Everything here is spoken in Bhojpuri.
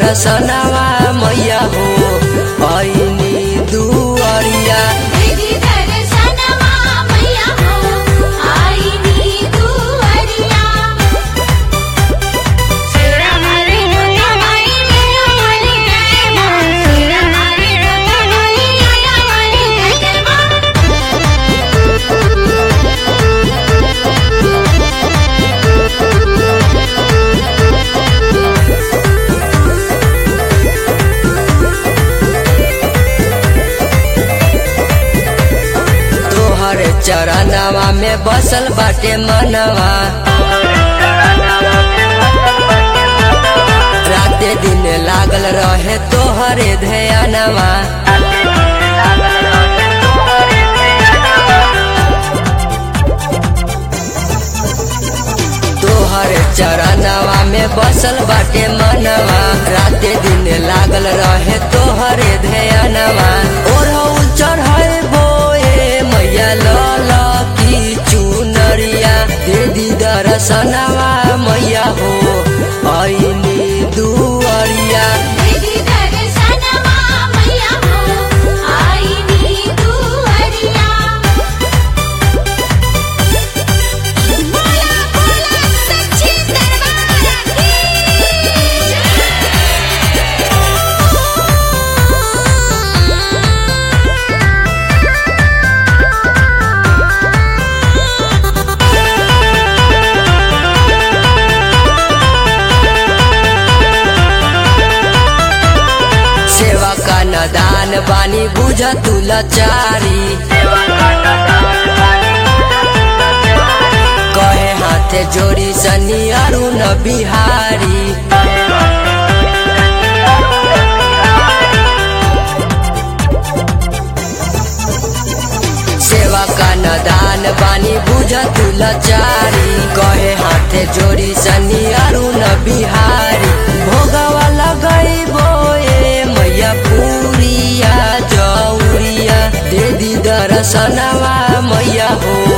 दर्शनवा मैया हो ऐनी दुअरिया दीदी दर्शनवा मैया हो आईनी दुअरिया सेरा मारी दुनिया माई मेरा माली जय मां सेरा मारी दुनिया माई आया माली जय मां तोहर चरणवा में बसल बाटे मनवा राते दिन लागल रहे तोहरे ध्यानवा तोहर चरणवा में बसल बाटे मनवा राते दिन लागल रहे तोहरे ध्यानवा ओढ़ौल चढ़ाए बोए मैया लल की चुनरिया दीदी दर्शनवा मैया हो ऐनी दुअरिया दीदी दर्शनवा मैया हो आईनी दुअरिया बोला बोला सच्ची दरबार की सेवा का नदान बानी बुझ तू लाचारी कहे हाथे जोड़ी सनी अरुण बिहारी सेवा का नदान बानी बुझ तू लाचारी कहे हाथे जोड़ी सनी अरुण बिहारी भोगवा लगई बोए मैया पूरिया जौरिया दे दी दर्शनवा मैया हो